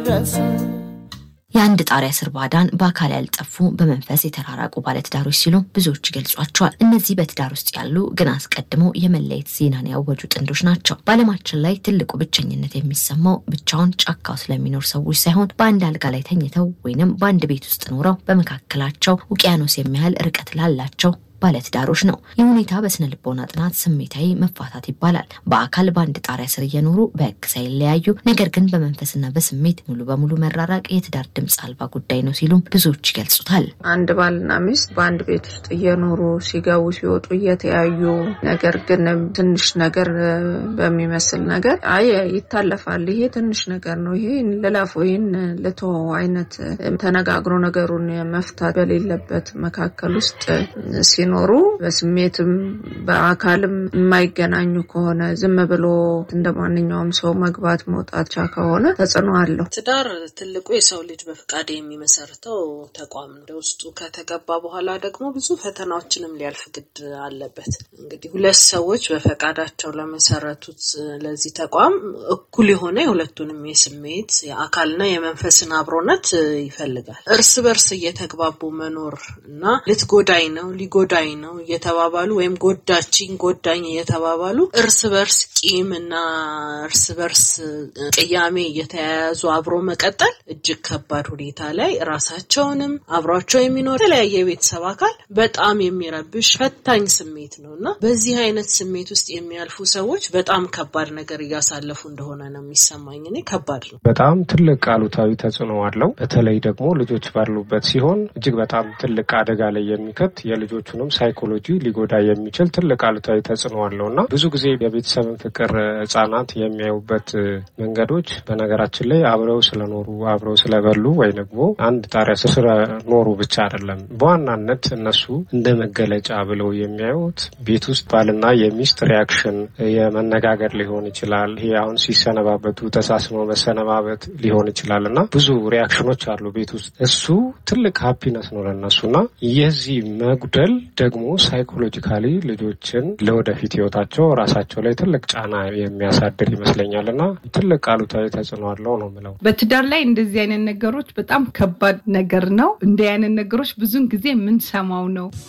የአንድ ጣሪያ ስር ባዳን በአካል ያልጠፉ በመንፈስ የተራራቁ ባለትዳሮች ሲሉ ብዙዎች ይገልጿቸዋል። እነዚህ በትዳር ውስጥ ያሉ ግን አስቀድሞ የመለየት ዜናን ያወጁ ጥንዶች ናቸው። በዓለማችን ላይ ትልቁ ብቸኝነት የሚሰማው ብቻውን ጫካው ስለሚኖር ሰዎች ሳይሆን በአንድ አልጋ ላይ ተኝተው ወይንም በአንድ ቤት ውስጥ ኖረው በመካከላቸው ውቅያኖስ የሚያህል ርቀት ላላቸው ባለትዳሮች ነው። ይህ ሁኔታ በስነ ልቦና ጥናት ስሜታዊ መፋታት ይባላል። በአካል በአንድ ጣሪያ ስር እየኖሩ በሕግ ሳይለያዩ ነገር ግን በመንፈስና በስሜት ሙሉ በሙሉ መራራቅ የትዳር ድምፅ አልባ ጉዳይ ነው ሲሉም ብዙዎች ይገልጹታል። አንድ ባልና ሚስት በአንድ ቤት ውስጥ እየኖሩ ሲገቡ ሲወጡ እየተያዩ ነገር ግን ትንሽ ነገር በሚመስል ነገር አይ ይታለፋል፣ ይሄ ትንሽ ነገር ነው፣ ይሄ ልለፎ፣ ይህን ልቶ አይነት ተነጋግሮ ነገሩን መፍታት በሌለበት መካከል ውስጥ ሲ ኖሩ በስሜትም በአካልም የማይገናኙ ከሆነ ዝም ብሎ እንደ ማንኛውም ሰው መግባት መውጣት ቻ ከሆነ ተጽዕኖ አለው። ትዳር ትልቁ የሰው ልጅ በፍቃድ የሚመሰርተው ተቋም ነው። ውስጡ ከተገባ በኋላ ደግሞ ብዙ ፈተናዎችንም ሊያልፍ ግድ አለበት። እንግዲህ ሁለት ሰዎች በፈቃዳቸው ለመሰረቱት ለዚህ ተቋም እኩል የሆነ የሁለቱንም የስሜት የአካልና የመንፈስን አብሮነት ይፈልጋል። እርስ በርስ እየተግባቡ መኖር እና ልትጎዳኝ ነው ሊጎዳ ነው እየተባባሉ ወይም ጎዳችኝ ጎዳኝ እየተባባሉ እርስ በርስ ቂም እና እርስ በርስ ቅያሜ እየተያያዙ አብሮ መቀጠል እጅግ ከባድ ሁኔታ ላይ ራሳቸውንም አብሯቸው የሚኖር የተለያየ የቤተሰብ አካል በጣም የሚረብሽ ፈታኝ ስሜት ነው እና በዚህ አይነት ስሜት ውስጥ የሚያልፉ ሰዎች በጣም ከባድ ነገር እያሳለፉ እንደሆነ ነው የሚሰማኝ። እኔ ከባድ ነው። በጣም ትልቅ አሉታዊ ተጽዕኖ አለው። በተለይ ደግሞ ልጆች ባሉበት ሲሆን እጅግ በጣም ትልቅ አደጋ ላይ የሚከት የልጆቹንም ሳይኮሎጂ ሊጎዳ የሚችል ትልቅ አሉታዊ ተጽዕኖ አለው እና ብዙ ጊዜ የቤተሰብን ፍቅር ህጻናት የሚያዩበት መንገዶች በነገራችን ላይ አብረው ስለኖሩ አብረው ስለበሉ ወይ ደግሞ አንድ ጣሪያ ስር ስለኖሩ ብቻ አይደለም። በዋናነት እነሱ እንደ መገለጫ ብለው የሚያዩት ቤት ውስጥ ባልና የሚስት ሪያክሽን የመነጋገር ሊሆን ይችላል። ይሄ አሁን ሲሰነባበቱ ተሳስመው መሰነባበት ሊሆን ይችላል እና ብዙ ሪያክሽኖች አሉ ቤት ውስጥ እሱ ትልቅ ሀፒነስ ነው ለእነሱ እና የዚህ መጉደል ደግሞ ሳይኮሎጂካሊ ልጆችን ለወደፊት ህይወታቸው ራሳቸው ላይ ትልቅ ጫና የሚያሳድር ይመስለኛል እና ትልቅ አሉታዊ ተጽዕኖ አለው ነው ምለው። በትዳር ላይ እንደዚህ አይነት ነገሮች በጣም ከባድ ነገር ነው። እንዲህ አይነት ነገሮች ብዙን ጊዜ የምንሰማው ነው።